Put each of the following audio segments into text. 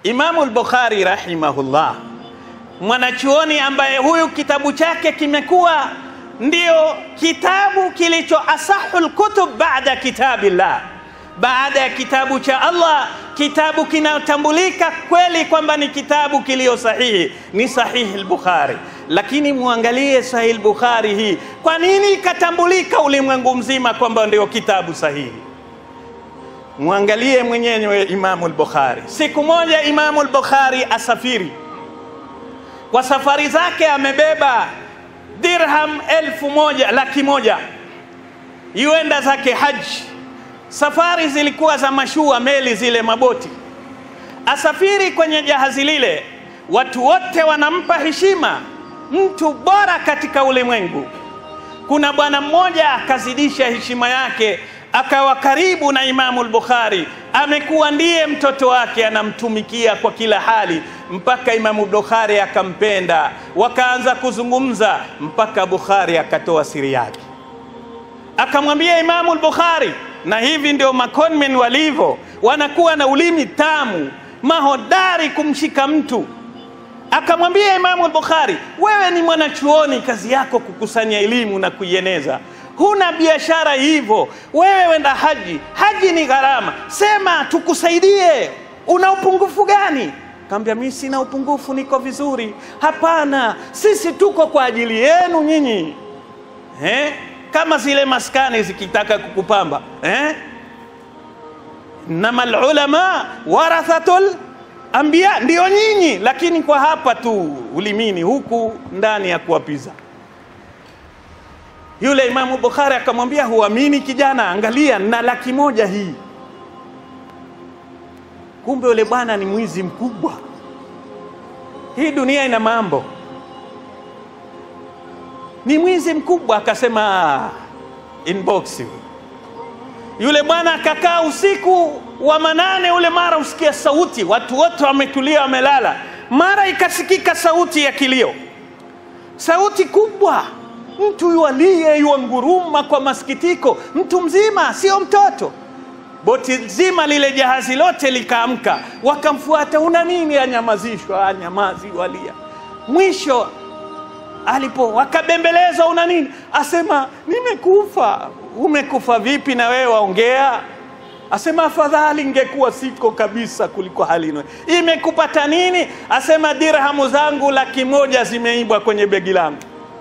Imamu al-Bukhari rahimahullah, mwanachuoni ambaye huyu kitabu chake kimekuwa ndio kitabu kilicho asahul kutub baada kitabillah, baada ya kitabu cha Allah, kitabu kinatambulika kweli kwamba ni kitabu kilio sahihi, ni sahihi al-Bukhari. Lakini muangalie sahihi al-Bukhari hii, kwa nini ikatambulika ulimwengu mzima kwamba ndio kitabu sahihi? Mwangalie mwenyewe Imamu al-Bukhari. Siku moja Imamu al-Bukhari asafiri, kwa safari zake amebeba dirham elfu moja laki moja yuenda zake haji. Safari zilikuwa za mashua, meli zile, maboti. Asafiri kwenye jahazi lile, watu wote wanampa heshima, mtu bora katika ulimwengu. Kuna bwana mmoja akazidisha heshima yake, akawa karibu na Imamu al-Bukhari, amekuwa ndiye mtoto wake, anamtumikia kwa kila hali, mpaka Imamu Bukhari akampenda, wakaanza kuzungumza mpaka Bukhari akatoa siri yake, akamwambia Imamu al-Bukhari. Na hivi ndio makonmen walivyo, wanakuwa na ulimi tamu, mahodari kumshika mtu. Akamwambia Imamu al-Bukhari, wewe ni mwanachuoni, kazi yako kukusanya elimu na kuieneza huna biashara hivyo, wewe wenda haji. Haji ni gharama, sema tukusaidie. Una upungufu gani? Kaambia mimi sina upungufu, niko vizuri. Hapana, sisi tuko kwa ajili yenu nyinyi eh? Kama zile maskani zikitaka kukupamba eh? Nama ulama warathatul anbiya, ndio nyinyi, lakini kwa hapa tu ulimini, huku ndani ya kuwapiza yule Imamu Bukhari akamwambia, huamini kijana, angalia na laki moja hii. Kumbe yule bwana ni mwizi mkubwa. Hii dunia ina mambo, ni mwizi mkubwa. Akasema inbox. Yule bwana akakaa usiku wa manane ule, mara usikia sauti, watu wote wametulia, wamelala, mara ikasikika sauti ya kilio, sauti kubwa mtu yualie yuanguruma kwa masikitiko, mtu mzima, sio mtoto. Boti zima lile jahazi lote likaamka, wakamfuata. Una nini? Anyamazishwa, anyamazi, walia. Mwisho alipo wakabembelezwa, una nini? Asema nimekufa. Umekufa vipi? na wewe waongea? Asema afadhali ingekuwa siko kabisa kuliko halino. Imekupata nini? Asema dirhamu zangu laki moja zimeibwa kwenye begi langu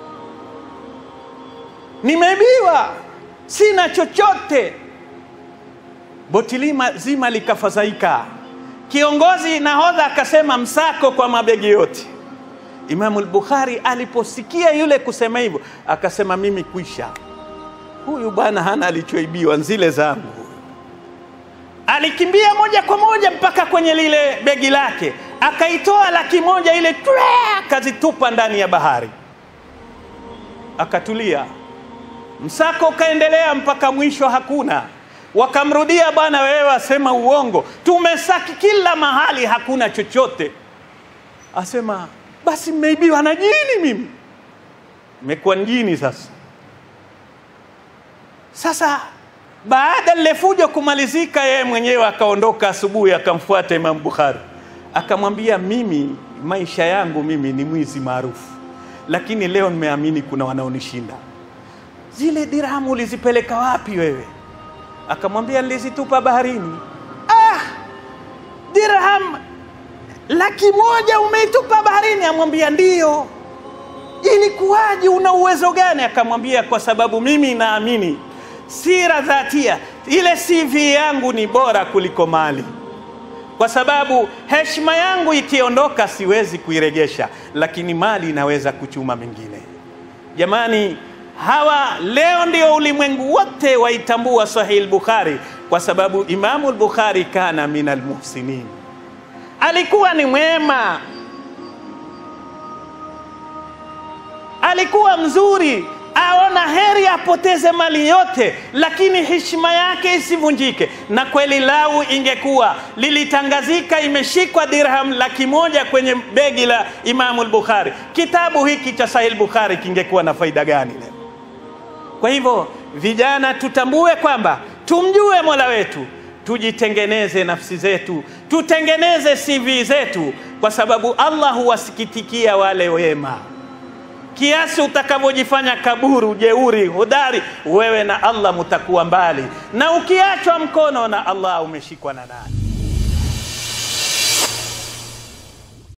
nimeibiwa, sina chochote. Boti lima zima likafadhaika. Kiongozi nahodha akasema msako kwa mabegi yote. Imamu al-Bukhari aliposikia yule kusema hivyo, akasema mimi kwisha, huyu bwana hana alichoibiwa, nzile zangu. Alikimbia moja kwa moja mpaka kwenye lile begi lake, akaitoa laki moja ile, akazitupa ndani ya bahari, akatulia. Msako ukaendelea mpaka mwisho, hakuna. Wakamrudia, bwana, wewe asema uongo, tumesaki kila mahali, hakuna chochote. Asema basi mmeibiwa na jini, mimi mmekuwa njini. Sasa sasa, baada lile fujo kumalizika, yeye mwenyewe akaondoka asubuhi, akamfuata Imam Bukhari, akamwambia, mimi maisha yangu mimi ni mwizi maarufu, lakini leo nimeamini kuna wanaonishinda zile dirhamu ulizipeleka wapi wewe? Akamwambia nilizitupa baharini. Ah, dirham laki moja umeitupa baharini? Amwambia ndiyo. Ilikuwaje? una uwezo gani? Akamwambia kwa sababu mimi naamini sira dhatia, ile CV yangu ni bora kuliko mali, kwa sababu heshima yangu ikiondoka siwezi kuiregesha, lakini mali inaweza kuchuma mengine. Jamani, hawa leo ndio ulimwengu wote waitambua Sahih al-Bukhari kwa sababu Imamu al-Bukhari kana min almuhsinin, alikuwa ni mwema, alikuwa mzuri, aona heri apoteze mali yote, lakini heshima yake isivunjike. Na kweli lau ingekuwa lilitangazika imeshikwa dirham laki moja kwenye begi la Imamu al-Bukhari, kitabu hiki cha Sahih al-Bukhari kingekuwa na faida gani leo? Kwa hivyo vijana, tutambue kwamba tumjue Mola wetu, tujitengeneze nafsi zetu, tutengeneze CV zetu, kwa sababu Allah huwasikitikia wale wema. Kiasi utakavyojifanya kaburu, jeuri, hodari, wewe na Allah mutakuwa mbali, na ukiachwa mkono na Allah umeshikwa na nani?